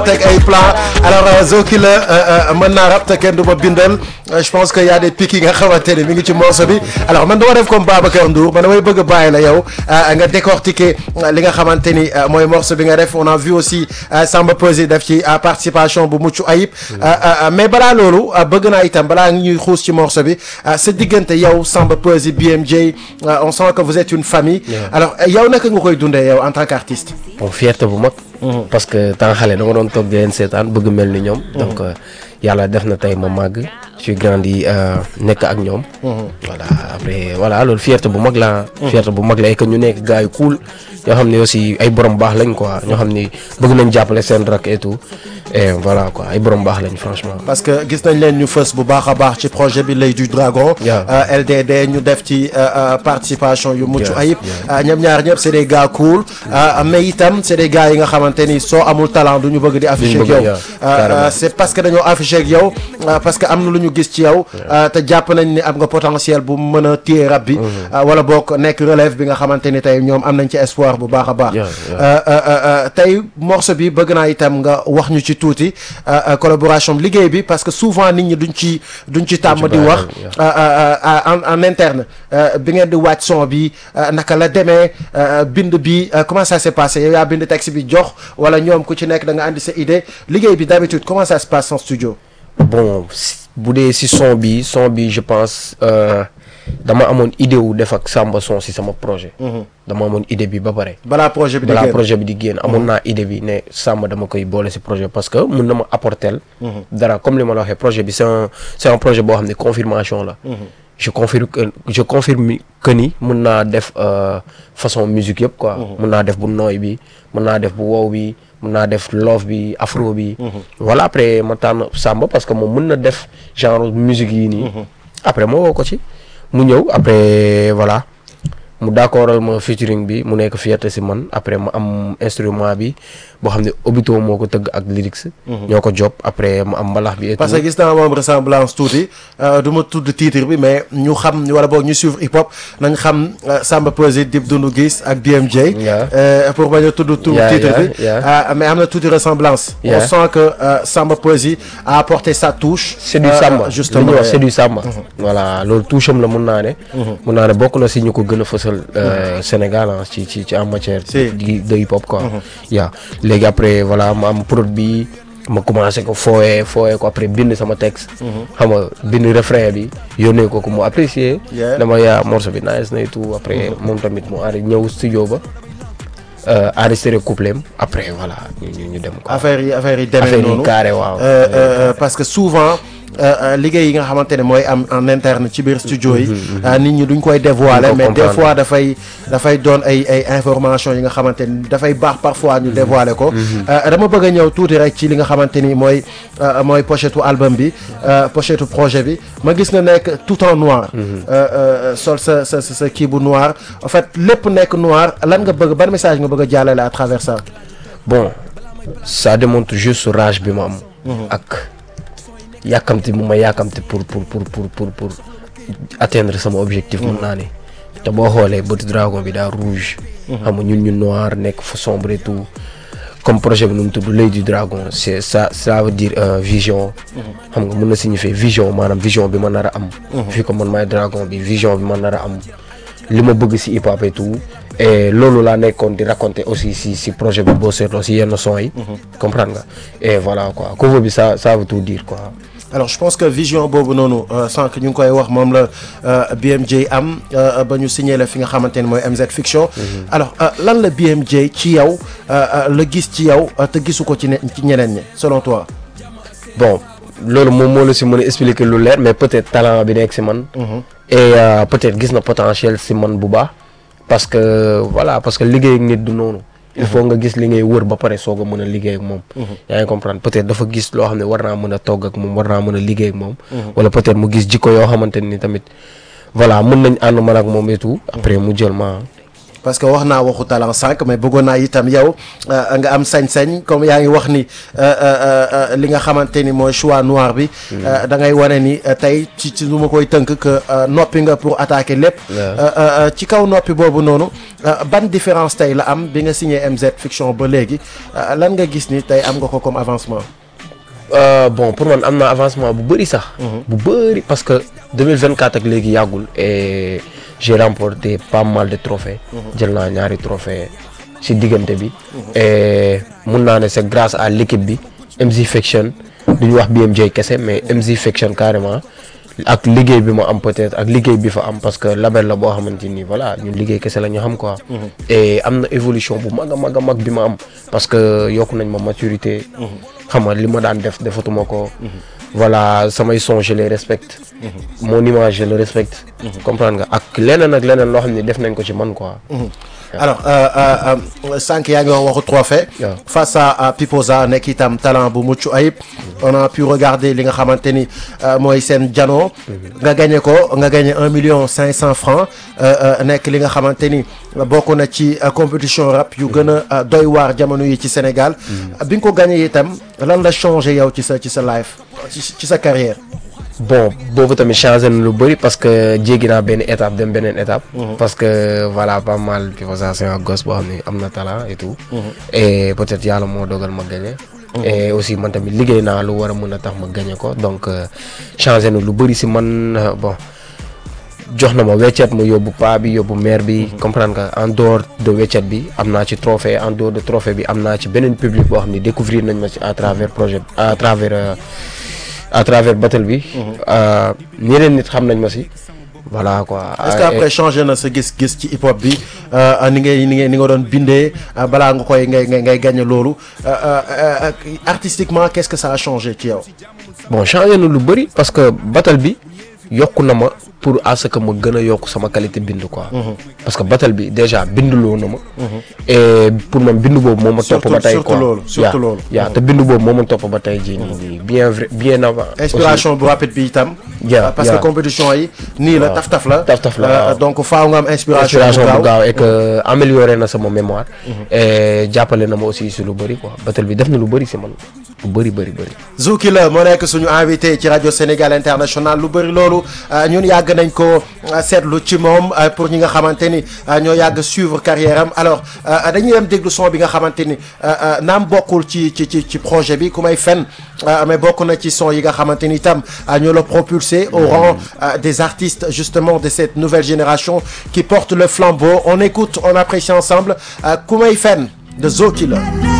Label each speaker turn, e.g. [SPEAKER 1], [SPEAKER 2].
[SPEAKER 1] teg ay plan alors Zoki la mën naa rap te kenn du ma bindal je pense que y a des pics yi nga xamante ne mi ngi ci morceau bi alors man dama def comme Babacar Ndour man damay bëgg a bàyyi la yow nga décortiquer li nga xamante ni mooy morceau bi nga def on a vu aussi Samba Peuzzi def ci participation bu mucc ayib mais balaa loolu bëgg naa itam balaa ñuy xuus ci morceau bi sa diggante yow Samba Peuzzi BMJ on sent que vous êtes une famille alors yow naka nga koy dundee yow en tant qu'artiste
[SPEAKER 2] bon fierté bu mag parce que temps xale dama doon toog di leen seetaan bëgg mel ni ñoom donc yàlla def na tey ma màgg je suis grandi nekk ak ñoom voilà après voilà loolu fierté bu mag la fierté bu mag la et que ñu nekk gars yu cool ñoo xam ne aussi ay borom baax lañ quoi ñoo xam ni bëgg nañ jàppale seen rak et tout et voilà quoi ay borom baax lañ franchement
[SPEAKER 1] parce que gis nañ leen ñu fës bu baax a baax ci projet bi L'Oeil du Dragon LDD ñu def ci participation yu mucc ayib ñoom ñaar ñëpp c'est des gars cool mais itam c'est des gars yi nga xamante ni soo amul talent du ñu bëgg di afficher ak yow c'est parce que dañoo afficher ak yow parce que am na lu ñu gis ci yow te jàpp nañ ni am nga potentiel bu mën a téye rab bi wala boog nekk relève bi nga xamante ni tey ñoom am nañ ci espoir bu baax a baax tey morceau bi bëgg naa itam nga wax ñu ci tuuti collaboration liggéey bi parce que souvent nit ñi duñ ci duñ ci tàmm di wax en en interne bi ngeen di wàcc son bi naka la demee bind bi comment ça s'est passé yow yaa bind texte bi jox wala ñoom ku ci nekk da nga andi sa idée liggéey bi d'habitude comment ça se passe en studio
[SPEAKER 2] bon bu dee si son bi son bi je pense dama amoon idée wu def ak Samba son si sama projet. dama amoon idée bi ba pare.
[SPEAKER 1] balaa projet bi di
[SPEAKER 2] balaa
[SPEAKER 1] génn
[SPEAKER 2] projet bi di génn amoon naa idée bi ne Samba dama koy boole si projet parce que mun na ma apporter. dara comme li ma la waxee projet bi c'est un c'est un projet boo xam ne confirmation la. je confirme que je confirme que ni mun naa def façon musique yëpp quoi. mun naa def bu nooy bi mun naa def bu wow bi. mun naa def love bi afro bi. voilà après ma tànn Samba parce que moom mun na def genre musique yii nii. après ma woo ko ci mu ñëw après voilà mu d'accordal ma featuring bi mu nekk fierté si man après ma am instrument bi boo xam ne Obito moo ko tëgg ak lyrics. ñoo ko job après ma am mbalax bi et
[SPEAKER 1] parce que gis naa moom ressemblance tuuti du ma tudd titre bi mais ñu xam wala boog ñu suivre hip hop nañ xam Samba Peuzzi Dip Doundou Guiss ak BMJ. pour bañ a tudd tur titre bi. mais am na tuuti ressemblance. on sent que Samba Peuzzi a apporté sa touche.
[SPEAKER 2] c'est du Samba
[SPEAKER 1] justement
[SPEAKER 2] li ñuy wax c'est du Samba. voilà loolu touche am la mun naa ne. mun naa ne bokk na si ñu ko gën a fësal Sénégal ci ci ci en matière. de hip hop quoi. yaa léegi après voilà ma am prod bi ma commencé ko fooyee fooyee ko après bind sama texte. xam nga bind refrain bi yónnee ko ko mu apprécier. dama yaa morceau bi nice na et tout après moom tamit mu aari ñëw studio ba. enregistré couplet après voilà ñu ñu dem.
[SPEAKER 1] affaire yi affaire yi demee noonu
[SPEAKER 2] carré waaw.
[SPEAKER 1] parce que souvent. liggéey yi nga xamante ne mooy am en interne ci biir studio yi nit ñi duñ koy dévoiler mais des fois dafay dafay doon ay ay information yi nga xamante ni dafay baax parfois ñu dévoiler ko dama bëgg a ñëw tuuti rek ci li nga xamante ni mooy mooy pochette album bi pochette projet bi ma gis nga nekk tout en noir sol sa sa sa kii bu noir en fait lépp nekk noir lan nga bëgg ban message nga bëgg a jàllale à travers ça
[SPEAKER 2] bon ça démontre juste rage bi ma am ak yàkkamti mu ma yàkkamti pour pour pour pour pour pour atteindre sama objectif mun naa ne te boo xoolee bëtu dragon bi daa rouge xam nga ñun ñu noir nekk fa sombre et tout comme projet bi nu mu tudd l'œil du dragon c'est ça ça veut dire vision xam nga mën na signifier vision maanaam vision bi ma nar a am fii ko man maay dragon bi vision bi ma nar a am li ma bëgg ci hip hop et tout et loolu laa nekkoon di raconter aussi si si projet bi boo seetloo si yenn son yi comprendre nga et voilà quoi cover bi ça ça veut tout dire quoi
[SPEAKER 1] alors je pense que vision boobu noonu sànq ñu ngi koy wax moom la BMJ am ba ñu signé la fi nga xamante ne mooy MZ Fiction alors lan la BMJ ci yow la gis ci yow te gisu ko ci ne ci ñeneen ñi selon toi
[SPEAKER 2] bon loolu moom moo la si mën a expliquer lu leer mais peut-être talent bi nekk si man et peut-être gis na potentiel si man bu baax parce que voilà parce que liggéey ak nit du noonu il faut nga gis li ngay wër ba pare soog a mën a liggéey ak moom yaa ngi comprendre peut-être dafa gis loo xam ne war naa mën a togg ak moom war naa mën a liggéey ak moom wala peut-être mu gis jikko yoo xamante ni tamit voilà mën nañ ànd man ak moom et tout après mu jël ma
[SPEAKER 1] parce que wax naa waxu talent sànq mais bëggoon naa itam yow nga am sañ-sañ comme yaa ngi wax ni li nga xamante ni mooy choix noir bi. da ngay wane ni tey ci ci lu ma koy tënk que noppi nga pour attaquer lépp. ci kaw noppi boobu noonu ban différence tey la am bi nga signé MZ Fiction ba léegi lan nga gis ni tey am nga ko comme avancement.
[SPEAKER 2] bon pour man am na avancement bu bëri sax. bu bëri parce que 2024 ak léegi yàggul et j'ai remporté pas mal de trophées. jël naa ñaari trophées ci diggante bi. et mun naa ne c'est grâce à l'équipe bi MZ Fiction du ñu wax BMJ kese mais MZ Fiction carrément ak liggéey bi ma am peut-être ak liggéey bi fa am parce que label la boo xamante ni voilà ñun liggéey kese la ñu xam quoi. et am na évolution bu mag a mag a mag bi ma am parce que yokk nañ ma maturité. xam nga li ma daan def defatuma ko. voilà samay son je les respecte. mon image je le respecte. comprendre nga ak leneen ak leneen loo xam ne def nañ ko ci man quoi.
[SPEAKER 1] alors sànq yaa ngi wax waxu trophée face à Pipoza nekk itam talent bu mucc ayib. on a pu regarder li nga xamante ni mooy seen jano. nga gagné ko nga gagné un million cinq cent francs nekk li nga xamante ni bokk na ci compétition rap yu gën a doy waar jamono yi ci Sénégal. bi nga ko gagné itam lan la changé yow ci sa ci sa life ci sa carrière.
[SPEAKER 2] bon boobu tamit changé na lu bëri parce que jéggi naa benn étape dem beneen étape. parce que voilà pas mal Pipoza c'est un gosse boo xam ne am na talent et tout. et peut-être yàlla moo dogal ma gagné. et aussi man tamit liggéey naa lu war a mën a tax ma gagné ko donc changé na lu bëri si man bon jox na ma weccet ma yóbbu paa bi yóbbu mère bi. comprendre nga en dehors de weccet bi am naa ci trophée en dehors de trophée bi am naa ci beneen public boo xam ne découvrir nañ ma ci à travers projet à travers. à travers battle bi. ñeneen nit xam nañ ma si. voilà quoi.
[SPEAKER 1] est-ce que après changé na sa gis-gis ci hip hop bi ni ngay ni ngay ni nga doon bindee balaa nga koy ngay ngay ngay gagné loolu artistiquement qu'est-ce que ça a changé ci yow.
[SPEAKER 2] bon changé na lu bëri parce que battle bi yokku na ma pour à ce que ma gën a yokk sama qualité bind quoi. parce que battle bi déjà binduloo na ma. et pour man bindu boobu moo ma topp ba tey quoi
[SPEAKER 1] surtout loolu surtout loolu.
[SPEAKER 2] yaa te bindu boobu moo ma topp ba tey jii nii bien vrai bien avant.
[SPEAKER 1] inspiration bu rapide bi itam.
[SPEAKER 2] Yeah,
[SPEAKER 1] parce que
[SPEAKER 2] yeah.
[SPEAKER 1] compétition yi. nii la taf taf la.
[SPEAKER 2] Taf taf la,
[SPEAKER 1] Euh,
[SPEAKER 2] waaw.
[SPEAKER 1] donc faaw nga am inspiration.
[SPEAKER 2] inspiration bu
[SPEAKER 1] bu gaaw
[SPEAKER 2] gaaw et que amélioré na sama mémoire. et jàppale na ma aussi si lu bëri quoi battle bi def na lu bëri si man lu bëri bëri bëri.
[SPEAKER 1] Zouki la moo nekk suñu invité ci rajo Sénégal International lu bëri loolu euh, ñun yàgg nañ ko euh, seetlu ci moom euh, pour ñi nga xamante ni euh, ñoo yàgg suivre carrière am alors euh, dañuy dem déglu son bi nga xamante ni euh, euh, naam bokkul ci ci ci ci projet bi ku may fen euh, mais bokk na ci son yi nga xamante ni itam euh, ñoo la propulsé au rang euh, des artistes justement de cette nouvelle génération qui porte le flambeau on écoute on apprécie ensemble euh, ku may fen de Zouki la